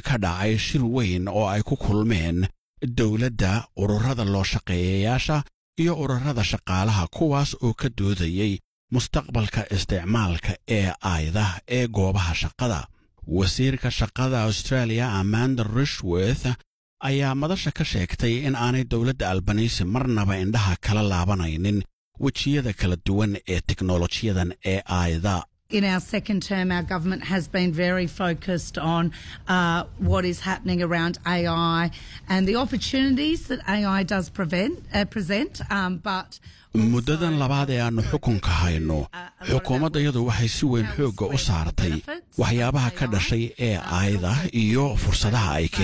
ka dhacay shir weyn oo ay ku kulmeen dowladda ururada loo shaqeeyayaasha iyo ururada shaqaalaha kuwaas oo ka doodayey mustaqbalka isticmaalka ee ayda ee goobaha shaqada wasiirka shaqada australia amanda rishworth ayaa madasha ka sheegtay in aanay dowladda albanisi marnaba indhaha kala laabanaynin wejiyada kala duwan ee teknolojiyadan ee ayda In our second term, our government has been very focused on uh, what is happening around AI and the opportunities that AI does prevent, uh, present. Um, but muddadan labaad ee aannu xukunka hayno xukuumaddayadu waxay si weyn xoogga u saartay waxyaabaha ka dhashay ee ayda iyo fursadaha ay